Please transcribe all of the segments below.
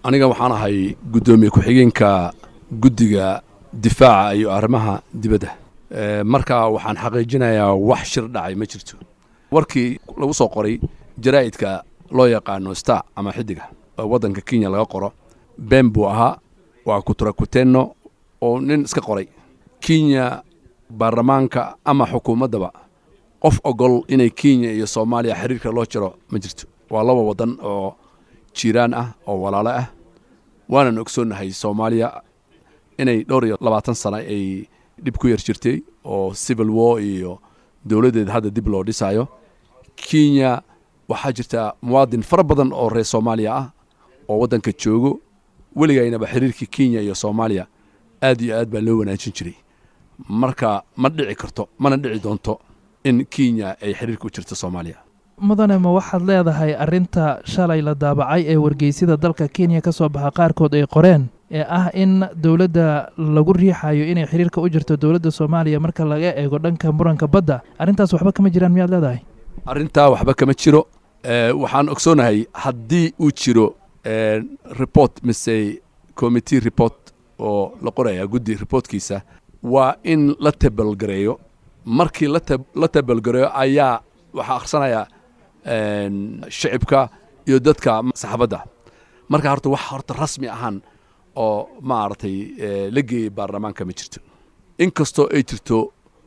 aniga waxaan ahay guddoomiye ku-xigeenka guddiga difaaca iyo arrimaha dibadda marka waxaan xaqiijinayaa wax shir dhacay ma jirto warkii lagu soo qoray jaraa'idka loo yaqaano star ama xidiga oo waddanka kenya laga qoro been buu ahaa waa kuturakutenno oo nin iska qoray kenya baarlamaanka ama xukuumaddaba qof ogol inay kenya iyo soomaaliya xiriirka loo jiro ma jirto waa laba waddan oo jiiraan ah oo walaalo ah waanan ogsoonnahay soomaaliya inay dhowr iyo labaatan sano ay dhib ku yar jirtay oo civil war iyo dowladdeeda hadda dib loo dhisaayo kenya waxaa jirta muwaadin fara badan oo reer soomaaliya ah oo waddanka joogo weligaynaba xiriirkii kenya iyo soomaaliya aad iyo aad baa loo wanaajin jiray marka ma dhici karto mana dhici doonto in kenya ay xiriirka u jirto soomaaliya mudane ma waxaad leedahay arrinta shalay la daabacay ee wargeysyada dalka kenya ka soo baxa qaarkood ay qoreen ee ah in dowladda lagu riixayo inay xiriirka u jirto dowladda soomaaliya marka laga eego dhanka muranka badda arrintaas waxba kama jiraan miyaad leedahay arrintaa waxba kama jiro waxaan ogsoonahay haddii uu jiro report mise committee report oo la qoraya guddi reportkiisa waa in la tabalgareeyo markii la tabalgareeyo ayaa waxaa akhrisanaya shicibka iyo dadka saxaabadda marka horta wax horta rasmi ahaan oo maaragtay la geeyey baarlamaanka ma jirto inkastoo ay jirto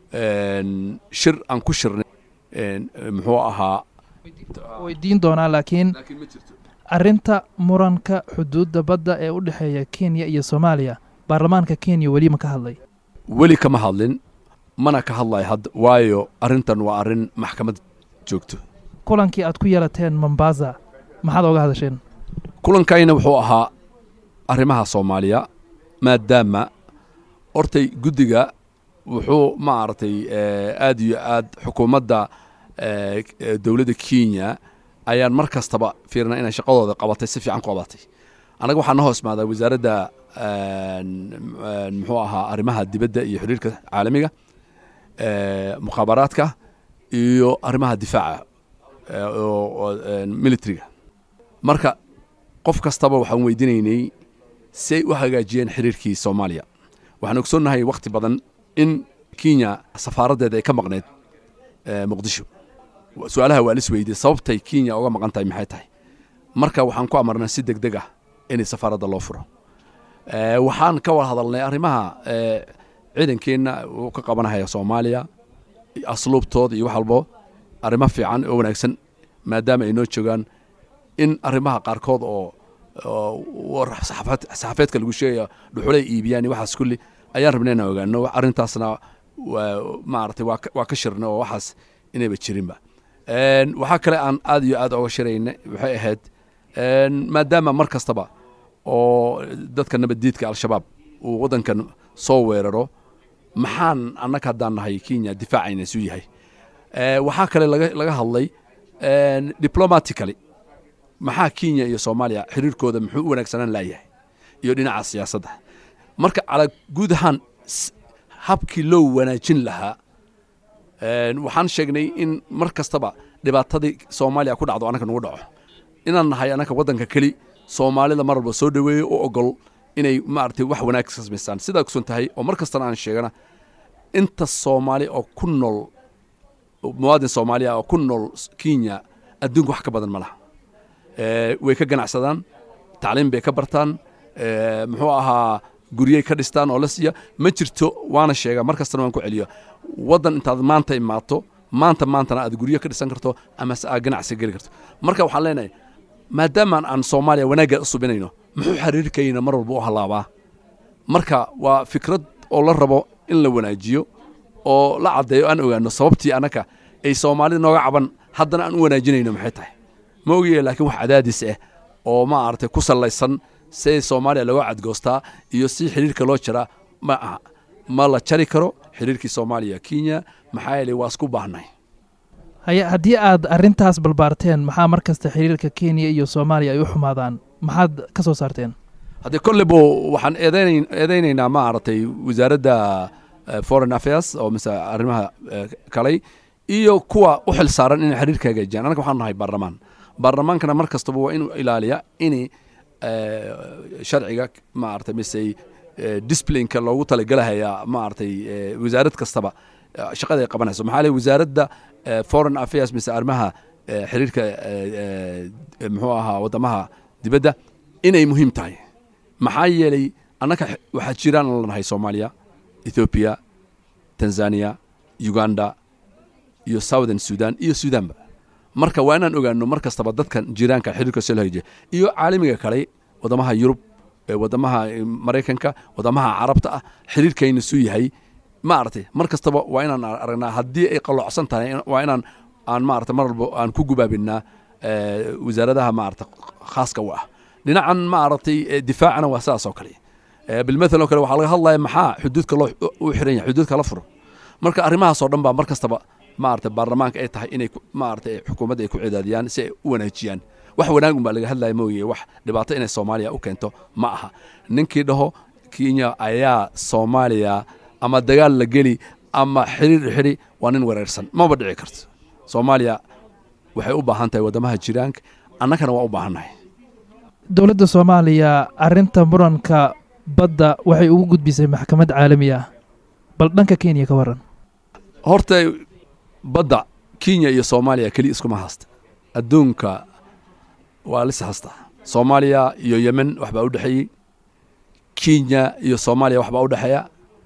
shir aan ku shirnay muxuu ahaa weydiin doonaa laakiin arrinta muranka xuduudda badda ee u dhexeeya kenya iyo soomaaliya baarlamaanka kenya weli ma ka hadlay weli kama hadlin mana ka hadlay hadda waayo arrintan waa arrin maxkamad joogto kulankii aad ku yeelateen mombasa maxaad ooga hadasheen kulankayna wuxuu ahaa arrimaha soomaaliya maadaama hortay guddiga wuxuu maaragtay aad iyo aad xukuumadda dowladda kenya ayaan mar kastaba fiirna inay shaqadooda qabatay si fiican ku qabatay annaga waxaa na hoos maadaa wasaaradda muxuu ahaa arrimaha dibadda iyo xiriirka caalamiga mukhaabaraadka iyo arrimaha difaaca militariga marka qof kastaba waxaan weydiinaynay si ay u hagaajiyeen xiriirkii soomaaliya waxaan ogsoonnahay wakhti badan in kenya safaaraddeeda ay ka maqneyd muqdisho su-aalaha waa lis weydiye sababtay kenya uga maqan tahay maxay tahay marka waxaan ku amarnay si deg deg ah inay safaaradda loo furo waxaan ka wada hadalnay arrimaha ciidankeenna uu ka qabanahaya soomaaliya asluubtooda iyo wax walbo arrimo fiican oo wanaagsan maadaama ay noo joogaan in arrimaha qaarkood oo saxaafeedka lagu sheegaya dhuxulay iibiyaan iyo waxaas kulli ayaan rabnay inaan ogaano arrintaasna maaragtay waa ka shirna oo waxaas inayba jirinba waxaa kale aan aad iyo aad oga shirayna waxay ahayd maadaama mar kastaba oo dadka nabaddiidka al-shabaab uu waddankan soo weeraro maxaan annaga haddaan nahay kenya difaacayna isu yahay waxaa kale laga hadlay diplomatically maxaa kenya iyo soomaaliya xiriirkooda muxuu u wanaagsanaan laayahay iyo dhinaca siyaasadda marka calaa guud ahaan habkii loo wanaajin lahaa waxaan sheegnay in mar kastaba dhibaatadii soomaaliya ku dhacdo annaka nagu dhaco inaan nahay annaka waddanka keli soomaalida mar walba soo dhoweeyo u ogol inay maaragtay wax wanaag ka samaystaan sidaa kusan tahay oo mar kastana aan sheegana inta soomaali oo ku nool muwaadin soomaaliya oo ku nool kenya adduunka wax ka badan ma laha way ka ganacsadaan tacliim bay ka bartaan muxuu ahaa guryey ka dhistaan oo la siiya ma jirto waana sheega mar kastana waan ku celiyo waddan intaad maanta imaato maanta maantana aad guryo ka dhisan karto ama se aad ganacsi geli karto marka waxaan leenahay maadaamaan aan soomaaliya wanaagga u subinayno muxuu xiriirkayna mar walba u hallaabaa marka waa fikrad oo la rabo in la wanaajiyo oo la caddeeyo aan ogaano sababtii annaka ay soomaalida nooga caban haddana aan u wanaajinayno maxay tahay ma ogaye laakiin wax cadaadis ah oo maaragtay ku sallaysan si soomaaliya looga cadgoostaa iyo si xiriirka loo jaraa ma aha ma la jari karo xiriirkii soomaaliya kenya maxaa yeelay waa isku baahnay haye haddii aad arrintaas balbaarteen maxaa mar kasta xiriirka kenya iyo soomaaliya ay u xumaadaan maxaad ka soo saarteen haddee kolleybo waxaan eedeyn eedeynaynaa maaragtay wasaaradda foreign affairs oo mise arrimaha kalay iyo kuwa u xil saaran inay xiriirka hagaajiyaan annaga waxaan nahay baarlamaan baarlamaankana mar kastaba waa inuu ilaaliya in sharciga maaragtay mise disciplineka loogu talagelahayaa maaragtay wasaarad kastaba shaqada ay qabanayso maxaa leh wasaaradda foreign affairs mise arrimaha xiriirka muxuu ahaa waddamaha dibadda inay muhiim tahay maxaa yeelay annaka waxaa jiraan lanahay soomaaliya ethoobiya tanzania uganda iyo southern sudan iyo sudanba marka waa inaan ogaano mar kastaba dadkan jiraanka xiriirka solhje iyo caalamiga kale waddamaha yurub waddamaha maraykanka waddamaha carabta ah xiriirkayna suu yahay maaragtay mar kastaba waa inaan aragnaa haddii ay qalloocsan tahay waa inaan aan maarata mar walba aan ku gubaabinaa wasaaradaha maarata khaaska u ah dhinacan maaragtay difaacana waa sidaas oo kale bilmathal oo kale waxaa laga hadlaya maxaa xuduudka loo u xiran yahay xuduudka la furo marka arrimahaas oo dhan baa mar kastaba maarata baarlamaanka ay tahay inay maarata xukuumadda ay ku cidaadiyaan si ay u wanaajiyaan wax wanaagun baa laga hadlaya mooye wax dhibaato inay soomaaliya u keento ma aha ninkii dhaho kenya ayaa soomaaliya ama dagaal la geli ama xiriir xidhi waa nin wareersan maba dhici karto soomaaliya waxay u baahan tahay waddamaha jiraanka annagana waa u baahannahay dowladda soomaaliya arrinta muranka badda waxay ugu gudbisay maxkamad caalami ah bal dhanka kenya ka waran horta badda kenya iyo soomaaliya keliya iskuma haysta adduunka waa lis hasta soomaaliya iyo yemen waxbaa u dhexeeyey kenya iyo soomaaliya waxbaa u dhexeeya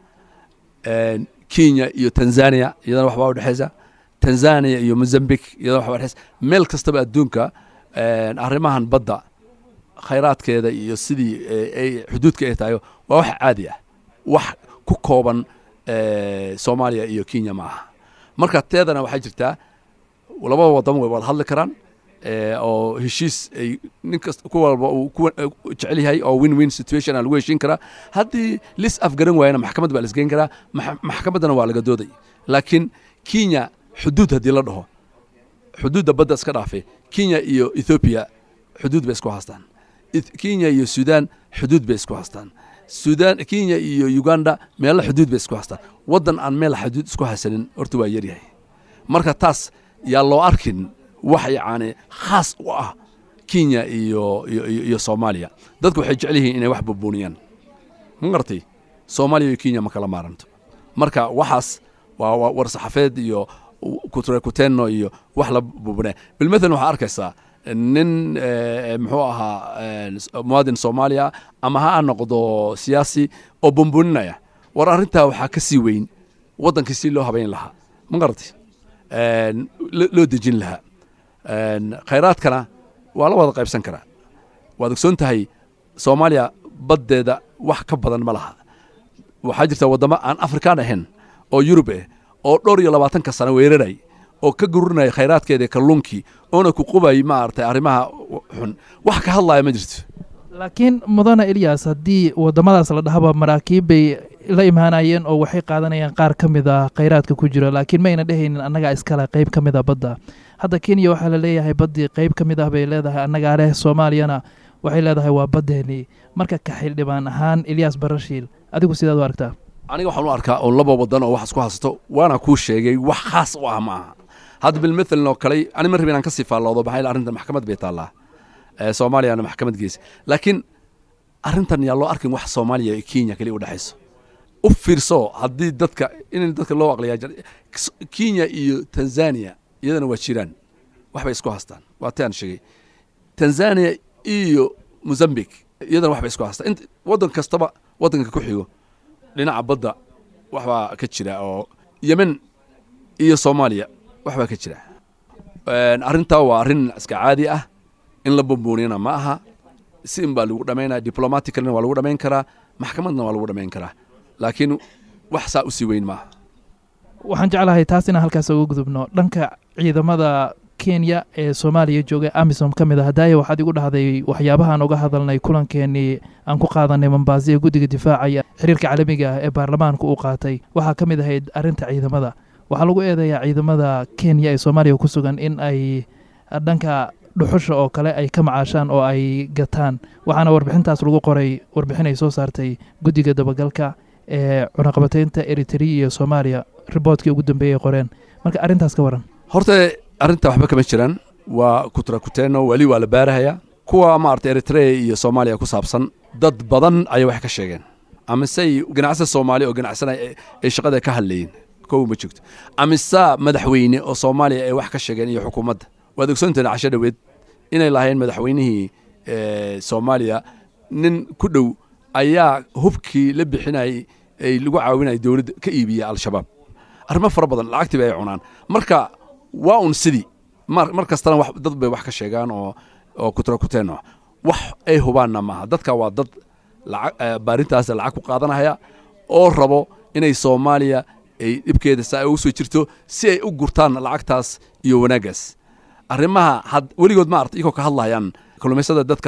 kenya iyo tanzania iyadana waxbaa u dhexeysa tanzania iyo mozambique iyadana waxbaa dhexeysa meel kastaba adduunka arrimahan badda khayraadkeeda iyo sidii ay xuduudka ay tahay waa wax caadi ah wax ku kooban soomaaliya iyo kenya ma aha marka teedana waxaa jirtaa labada wadamo way wada hadli karaan oo heshiis ay ninkas ku walba uu ku jecel yahay oo win win situation lagu heshiin karaa haddii lis afgaran waayana maxkamad baa lasgeyn karaa maxkamaddana waa laga dooday laakiin kenya xuduud haddii la dhaho xuduudda badda iska dhaafay kenya iyo ethoobiya xuduud bay isku haastaan kenya iyo sudan xuduud bay isku haastaan sudan kenya iyo uganda meelo xuduud bay isku haastaan waddan aan meel xuduud isku hasanin horta waa yaryahay marka taas yaa loo arkin wax yacni khaas u ah kenya iyo iyo soomaaliya dadku waxay jecel yihiin inay wax bubuuniyaan ma garatay soomaaliya iyo kenya ma kala maaranto marka waxaas waa war saxafeed iyo kutrekutenno iyo wax la bubunaya bilmathalan waxaa arkaysaa nin muxuu ahaa muwaadin soomaaliya ama ha noqdo siyaasi oo bumbuninaya war arrintaa waxaa ka sii weyn waddankii si loo habayn lahaa ma garatay loo dejin lahaa khayraadkana waa la wada qaybsan karaa waad ogsoon tahay soomaaliya baddeeda wax ka badan ma laha waxaa jirta waddamo aan afrikaan ahayn oo yurub ah oo dhowr iyo labaatanka sano weeraray oo ka gururinaya khayraadkeeda kalluunkii oona ku qubay maaragtay arrimaha xun wax ka hadlaya ma jirto laakiin mudane eliyas haddii waddamadaas la dhahaba maraakiib bay la imaanayeen oo waxay qaadanayaan qaar ka mid a khayraadka ku jira laakiin mayna dhehaynin annagaa iskale qayb ka mid a badda hadda kenya waxaa la leeyahay baddii qayb ka mid ah bay leedahay annagaa leh soomaaliyana waxay leedahay waa baddeenii marka ka xildhibaan ahaan eliyas barashiil adigu sidaad u aragtaa aniga waxaan u arkaa oo laba waddan oo wax isku haysato waana kuu sheegay wax khaas u ah ma aha hadda bilmathalan oo kale ani ma rabin inaan ka sii faalloodo maxaa arrintan maxkamad bay taallaa soomaaliyana maxkamad geysa laakiin arrintan yaa loo arkin wax soomaaliya iyo kenya kaliya u dhexayso u fiirso haddii dadka in dadka loo aqliyaa kenya iyo tanzania iyadana waa jiraan waxbay isku haystaan waa ti aan sheegay tanzania iyo mozambique iyadana waxbay isku haystaan waddan kastaba waddanka ku xigo dhinaca badda waxbaa ka jira oo yemen iyo soomaaliya waxbaa ka jira arrintaa waa arrin iska caadi ah in la bumbuuniyana ma aha si in baa lagu dhamaynaya diplomaticalna waa lagu dhamayn karaa maxkamadna waa lagu dhamayn karaa laakiin wax saa usii weyn maaha waxaan jeclahay taas inaan halkaas uga gudubno dhanka ciidamada kenya ee soomaaliya jooga amisom ka mid a hadaaye waxaad igu dhahday waxyaabahaan uga hadalnay kulankeenii aan ku qaadanay mambaasi ee guddiga difaaca iyo xiriirka caalamiga ah ee baarlamaanku u qaatay waxaa ka mid ahayd arrinta ciidamada waxaa lagu eedeeyaa ciidamada kenya ee soomaaliya ku sugan in ay dhanka dhuxusha oo kale ay ka macaashaan oo ay gataan waxaana warbixintaas lagu qoray warbixin ay soo saartay guddiga dabagalka ee cunaqabataynta eritrea iyo soomaaliya riboodkii ugu dambeeyay qoreen marka arrintaas ka waran horta arrinta waxba kama jiraan waa kutrakuteeno weli waa la baarahayaa kuwa maarata eritrea iyo soomaaliya ku saabsan dad badan ayay wax ka sheegeen amise ganacsi soomaaliya oo ganacsanaya ay shaqada ka hadlayeen kow ma jirto amise madaxweyne oo soomaaliya ay wax ka sheegeen iyo xukuumadda waad ogsoontahin casho dhoweed inay lahayn madaxweynihii soomaaliya nin ku dhow ayaa hubkii la bixinayay ay lagu caawinaya dowladda ka iibiya al-shabaab arrimo fara badan lacagtiiba ay cunaan marka waa un sidii mar kastana wax dad bay wax ka sheegaan oo oo kutrakuteeno wax ay hubaanna maaha dadka waa dad lacag baarintaas lacag ku qaadanaya oo rabo inay soomaaliya ay dhibkeeda saa ugu soo jirto si ay u gurtaan lacagtaas iyo wanaaggaas arrimaha had weligood maarata iyagoo ka hadlayaan kalluumaysada dadka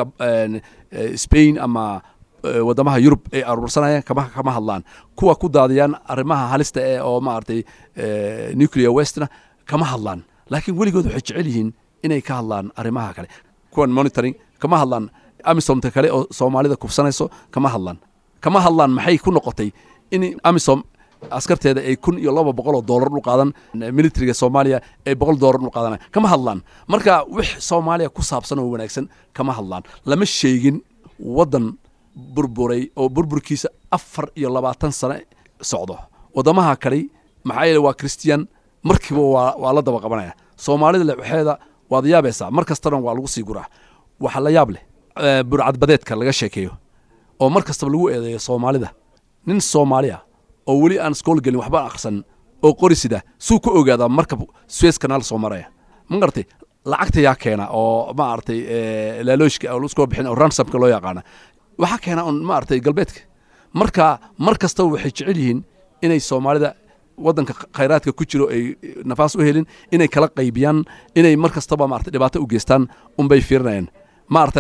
spain ama waddamaha yurub ay aruursanayaan kama kama hadlaan kuwa ku daadiyaan arrimaha halista ee oo maaragtay nuclear westna kama hadlaan laakiin weligood waxay jecel yihiin inay ka hadlaan arrimaha kale kuwan monitoring kama hadlaan amisomta kale oo soomaalida kufsanayso kama hadlaan kama hadlaan maxay ku noqotay in amisom askarteeda ay kun iyo laba boqol oo doolar u qaadan militariga soomaaliya ay boqol doolar u qaadanay kama hadlaan marka wix soomaaliya ku saabsan oo wanaagsan kama hadlaan lama sheegin waddan burburay oo burburkiisa afar iyo labaatan sano socdo waddamaha kale maxaa yeele waa christian markiiba waa waa la daba qabanaya soomaalida lexeeda waad yaabaysaa mar kastana waa lagu sii guraa waxa la yaab leh burcadbadeedka laga sheekeeyo oo mar kastaba lagu eedeeyo soomaalida nin soomaaliya oo weli aan iskool gelin waxba akhrisan oo qori sida suu ka ogaadaa markab suez kanaal soo maraya ma garatay lacagta yaa keena oo maaragtay laalooshka oo laskoo bixin oo ransomka loo yaqaana waxaa keena un maaragtay galbeedka marka mar kastaba waxay jecel yihiin inay soomaalida waddanka khayraadka ku jiro ay nafaas u helin inay kala qaybiyaan inay mar kastaba maarata dhibaato u geystaan unbay fiirinayaan maarata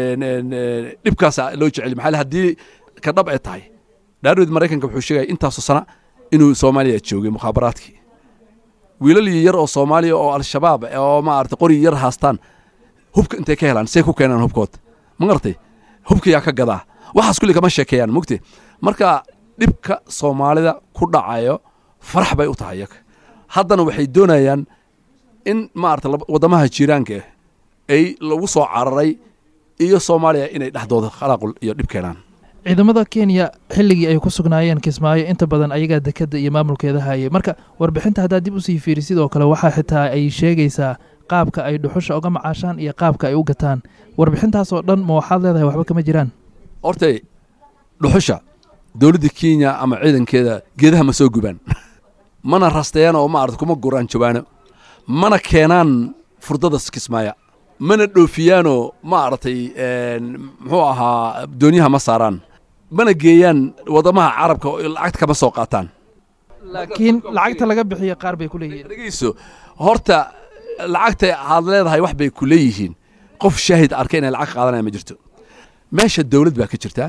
dhibkaasa loo jecel maxaa haddii ka dhab ay tahay dhaarweed maraykanka wuxuu sheegaya intaasoo sana inuu soomaaliya joogay mukhaabaraadkii wiilal yar oo soomaaliya oo al-shabaab oo maarata qori yar haastaan hubka intay ka helaan say ku keenaan hubkood ma garatay hubka yaa ka gadaa waxaas kulli kama sheekeeyaan mugte marka dhibka soomaalida ku dhacayo farax bay u tahay iyaga haddana waxay doonayaan in maarata waddamaha jiiraanka ay lagu soo cararay iyo soomaaliya inay dhexdooda khalaaqul iyo dhib keenaan ciidamada kenya xilligii ay ku sugnaayeen kismaayo inta badan ayagaa dekedda iyo maamulkeeda hayay marka warbixinta haddaad dib usii fiiri sidoo kale waxaa xitaa ay sheegaysaa qaabka ay dhuxusha uga macaashaan iyo qaabka ay u gataan warbixintaasoo dhan ma waxaad leedahay waxba kama jiraan hortay dhuxusha dowladda kenya ama ciidankeeda geedaha ma soo gubaan mana rasteeyaan oo maarata kuma guraan jawaano mana keenaan furdada kismaaya mana dhoofiyaanoo maaragtay muxuu ahaa doonyaha ma saaraan mana geeyaan waddamaha carabka lacagta kama soo qaataan laakiin lacagta laga bixiyo qaar bay ku leeyihiin dhegeyso horta lacagta aad leedahay wax bay ku leeyihiin qof shaahid arkay inay lacag qaadanaya ma jirto meesha dowlad baa ka jirtaa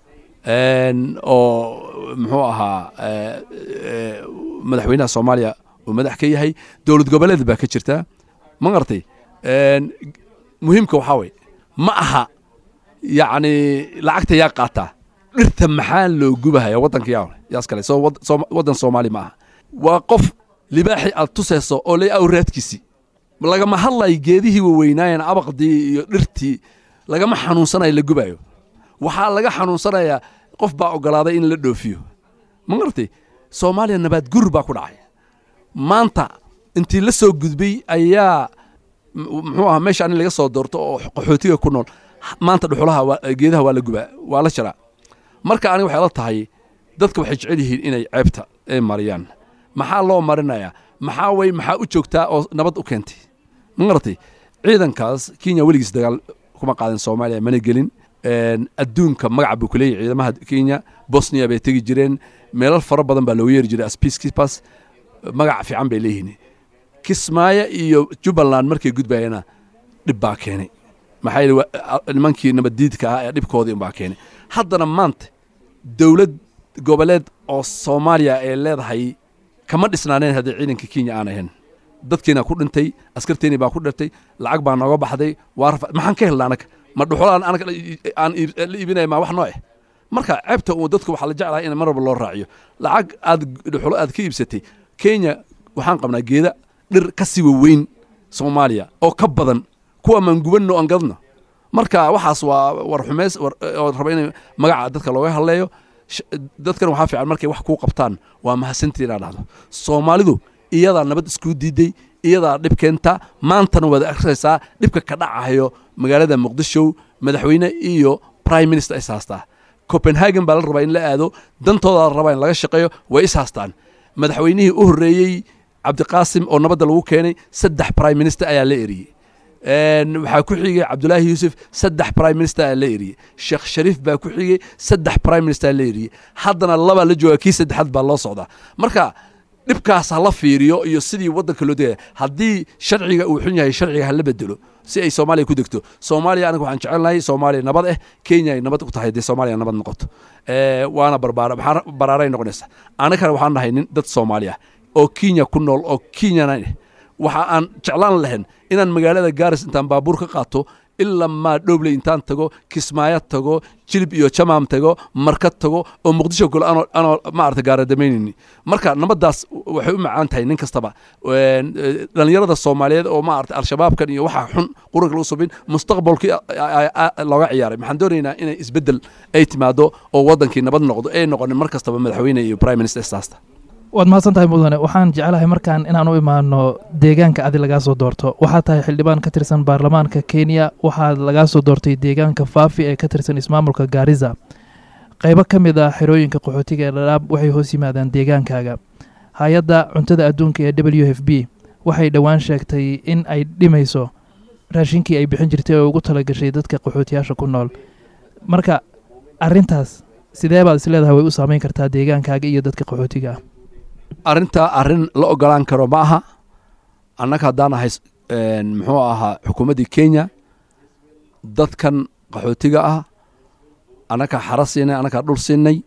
oo muxuu ahaa madaxweynaha soomaaliya uu madax ka yahay dowlad goboleed baa ka jirtaa ma garatay muhiimka waxaa weye ma aha yacni lacagta yaa qaataa dhirta maxaa loo gubahaya waddanka yaa yaas kale soo waddan soomaali ma aha waa qof libaaxi aad tusayso oo lay awraadkiisii lagama hadlayo geedihii waweynaayen abaqdii iyo dhirtii lagama xanuunsanayo la gubayo waxaa laga xanuunsanayaa qof baa ogolaaday in la dhoofiyo ma garatay soomaaliya nabaad gur baa ku dhacay maanta intii la soo gudbay ayaa muxuu ahaa meesha in laga soo doorto oo qaxootiga ku nool maanta dhuxulaha geedaha waa la gubaa waa la jaraa marka aniga waxay la tahay dadka waxay jecel yihiin inay ceebta ay mariyaan maxaa loo marinayaa maxaa wey maxaa u joogtaa oo nabad u keentay ma garatay ciidankaas kenya weligiis dagaal kuma qaadan soomaaliya mana gelin adduunka magaca buu ku leeyahy ciidamaha kenya bosnia bay tegi jireen meelal fara badan baa loogu yeeri jiray as peacekeepers magac fiican bay leeyihiin kismaayo iyo jubbaland markay gudbayana dhib baa keenay maxaa yeele nimankii nabaddiidka ah ee dhibkoodii unbaa keenay haddana maanta dowlad goboleed oo soomaaliya ay leedahay kama dhisnaaneen haddii ciidanka kenya aan ahayn dadkiina ku dhintay askarteeni baa ku dhirtay lacag baa nooga baxday waa rafa maxaan ka helna anaga ma dhuxulaan anaga aan la iibinaya maa wax noo eh marka ceebta uu dadku waxaa la jeclahay in mar walba loo raaciyo lacag aad dhuxulo aad ka iibsatay kenya waxaan qabnaa geeda dhir ka sii waweyn soomaaliya oo ka badan kuwa maan gubanno aan gadno marka waxaas waa war xumeys oo raba in magaca dadka looga hadleeyo dadkan waxaa fiican markay wax kuu qabtaan waa mahadsantii inaad dhahdo soomaalidu iyadaa nabad iskuu diiday iyadaa dhib keenta maantana waad akraysaa dhibka ka dhacayo magaalada muqdisho madaxweyne iyo prime minister is haastaa copenhagen baa la rabaa in la aado dantooda la rabaa in laga shaqeeyo way is haastaan madaxweynihii u horreeyey cabdiqaasim oo nabadda lagu keenay saddex prime minister ayaa la eriyey waxaa ku xigay cabdulaahi yuusuf saddex prime minister aa la eriyey sheekh shariif baa ku xigay saddex prime minister la eriyey haddana labaa la jooga kii saddexaad baa loo socdaa marka dhibkaas ha la fiiriyo iyo sidii waddanka loo degaya haddii sharciga uu xun yahay sharciga hala bedelo si ay soomaaliya ku degto soomaaliya aniga waxaan jecelnahay soomaaliya nabad eh kenya ay nabad ku tahay dee soomaaliya nabad noqoto waana barbaara maxaa baraaray noqonaysa anagana waxaan nahay nin dad soomaali ah oo kenya ku nool oo kenyana waxa aan jeclaan lahayn inaan magaalada gaaris intaan baabuur ka qaato ilaa maa dhowbley intaan tago kismaayo tago jilib iyo jamaam tago marka tago oo muqdisho golo anoo maarata gaaradamaynyni marka nabaddaas waxay u macaan tahay nin kastaba dhallinyarada soomaaliyeed oo maarata al-shabaabkan iyo waxa xun quranka lagu subin mustaqbalkii looga ciyaaray maxaan doonaynaa inay isbeddel ay timaado oo waddankii nabad noqdo ay noqonin mar kastaba madaxweyne iyo prime minister saasta waad mahadsan tahay mudane waxaan jeclahay markaan inaan u imaano deegaanka adi lagaa soo doorto waxaa tahay xildhibaan ka tirsan baarlamaanka kenya waxaa lagaa soo doortay deegaanka faafi ee ka tirsan ismaamulka gaariza qaybo ka mid ah xerooyinka qaxootiga ee dhadhaab waxay hoos yimaadaan deegaankaaga hay-adda cuntada adduunka ee w f b waxay dhowaan sheegtay in ay dhimayso raashinkii ay bixin jirtay oo ugu talagashay dadka qaxootiyaasha ku nool marka arintaas sidee baad is leedahay way u saameyn kartaa deegaankaaga iyo dadka qaxootiga ah arrintaa arrin la ogolaan karo ma aha annaga haddaan ahay muxuu ahaa xukuumaddii kenya dadkan qaxootiga ah annagaa xara siinay annagaa dhul siinay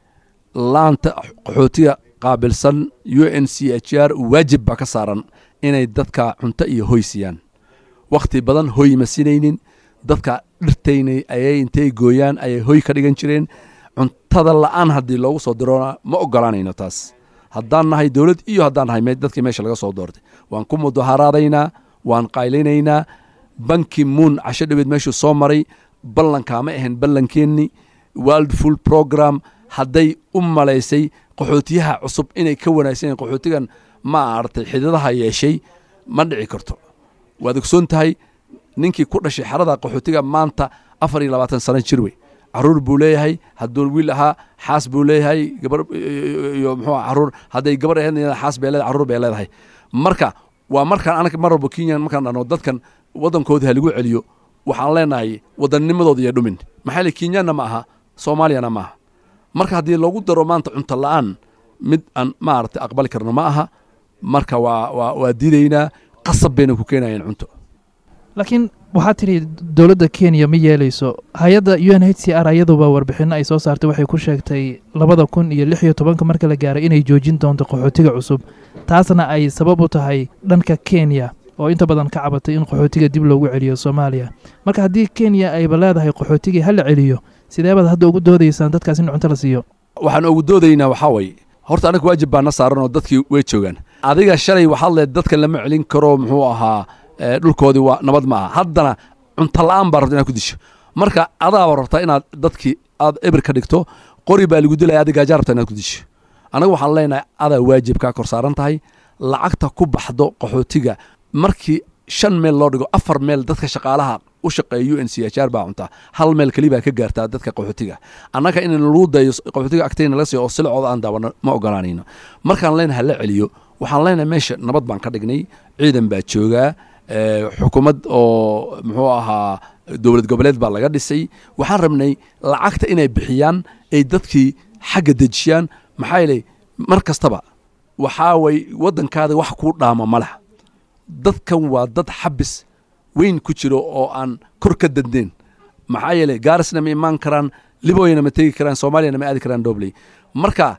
laanta qaxootiga qaabilsan u n c h r waajib baa ka saaran inay dadka cunto iyo hoy siiyaan wakhti badan hoy ma sinaynin dadka dhirtaynay ayay intay gooyaan ayay hoy ka dhigan jireen cuntada la'aan haddii loogu soo diroona ma ogolaanayno taas haddaan nahay dowlad iyo haddaan nahay dadkii meesha laga soo doortay waan ku mudaharaadaynaa waan qaylaynaynaa banki muun casho dhaweed meeshuu soo maray ballankaa ma ahayn ballankeenni world full program hadday u malaysay qaxootiyaha cusub inay ka wanaagsan yahin qaxootigan ma aragtay xidadaha yeeshay ma dhici karto waad ogsoon tahay ninkii ku dhashay xerada qaxootiga maanta afar iyo labaatan sano jir wey caruur buu leeyahay hadduu wiil ahaa xaas buu leeyahay gabar iyo muxuu caruur hadday gabar ahayd xaas bay leedahay caruur bay leedahay marka waa markaan anaga mar walba kenya markaan dhahno dadkan waddankoodii ha lagu celiyo waxaan leenahay waddannimadooda iyo dhumin maxaa yeele kenyaanna ma aha soomaaliyana ma aha marka haddii loogu daro maanta cunto la'aan mid aan maaragtay aqbali karno ma aha marka waa waa waa diidaynaa qasab bayna ku keenayeen cunto laakiin waxaad tidhi dowladda kenya ma yeelayso hay-adda u n h c r ayaduba warbixinno ay soo saartay waxay ku sheegtay labada kun iyo lix iyo tobanka marka la gaaray inay joojin doonto qaxootiga cusub taasna ay sabab u tahay dhanka kenya oo inta badan ka cabatay in qaxootiga dib loogu celiyo soomaaliya marka haddii kenya ayba leedahay qaxootigii ha la celiyo sidee baad hadda ugu doodaysaan dadkaas in cunto la siiyo waxaan ugu doodaynaa waxaa waye horta anaga waajib baana saaran oo dadkii way joogaan adiga shalay waxaad leed dadka lama celin karo muxuu ahaa dhulkoodii waa nabad ma aha haddana cunto la'aan baa rabta inaad ku disho marka adaaba rabtaa inaad dadkii aad eber ka dhigto qori baa lagu dilaya adiga gaajaa rabtaa inaad ku disho anaga waxaan leenahay adaa waajib kaa kor saaran tahay lacagta ku baxdo qaxootiga markii shan meel loo dhigo afar meel dadka shaqaalaha u shaqeeya u n c h r baa cuntaa hal meel keli baa ka gaartaa dadka qaxootiga annaga in lagu dayo qaxootiga agtayna laga siiyo oo silacooda aan daawano ma ogolaanayno markaan leenahay la celiyo waxaan leenahay meesha nabad baan ka dhignay ciidan baa joogaa xukuumad oo muxuu ahaa dowlad goboleed baa laga dhisay waxaan rabnay lacagta inay bixiyaan ay dadkii xagga dejiyaan maxaa yeelay mar kastaba waxaa way waddankaada wax kuu dhaama ma leh dadkan waa dad xabis weyn ku jiro oo aan kor ka dandeen maxaa yeelay gaarisna ma imaan karaan liboyna ma tegi karaan soomaaliyana ma aadi karaan dobley marka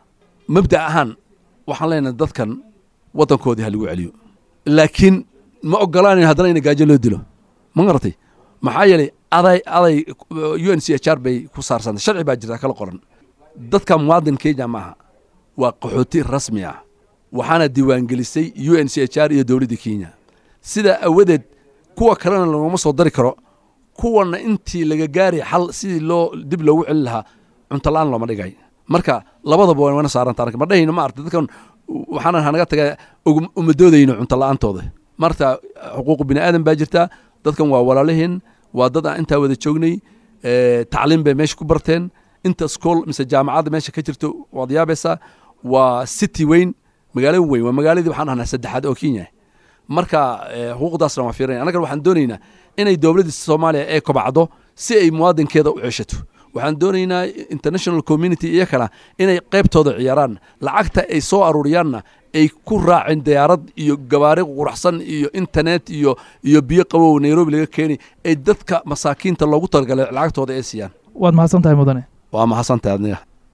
mabda ahaan waxaan leenahay dadkan waddankoodii ha lagu celiyo laakiin ma ogolaanayn haddana ina gaajo loo dilo ma garatay maxaa yeelay aday aday u n c h r bay ku saarsantay sharci baa jirta kala qoran dadka muwaadin kenya ma aha waa qaxooti rasmi ah waxaana diiwaangelisay u n c h r iyo dowladda kenya sidaa awadeed kuwa kalena laguma soo dari karo kuwana intii laga gaari xal sidii loo dib loogu celin lahaa cunto la-aan looma dhigay marka labadaba waa wana saaranta ma dhahayno ma arta dadkan waxaana hanaga taga uma doodayno cunto la-aantooda marta xuquuqu bini aadan baa jirta dadkan waa walaalihin waa dad aan intaa wada joognay tacliim bay meesha ku barteen inta school mise jaamacadda meesha ka jirto waad yaabaysaa waa city weyn magaalo weyn waa magaaladii waxaan ahnaa saddexaad oo kenya marka xuquuqdaasna waa fiirinaya annagan waxaan doonaynaa inay dowladda soomaaliya ee kobacdo si ay muwaadinkeeda u ceshato waxaan doonaynaa international community iyo kala inay qaybtooda ciyaaraan lacagta ay soo aruuriyaanna ay ku raaceen diyaarad iyo gabaari quraxsan iyo internet iyo iyo biyo qabow nairobi laga keeni ay dadka masaakiinta loogu talagalay lacagtooda ay siiyaan waad mahadsan tahay mudane waa mahadsantahay adniga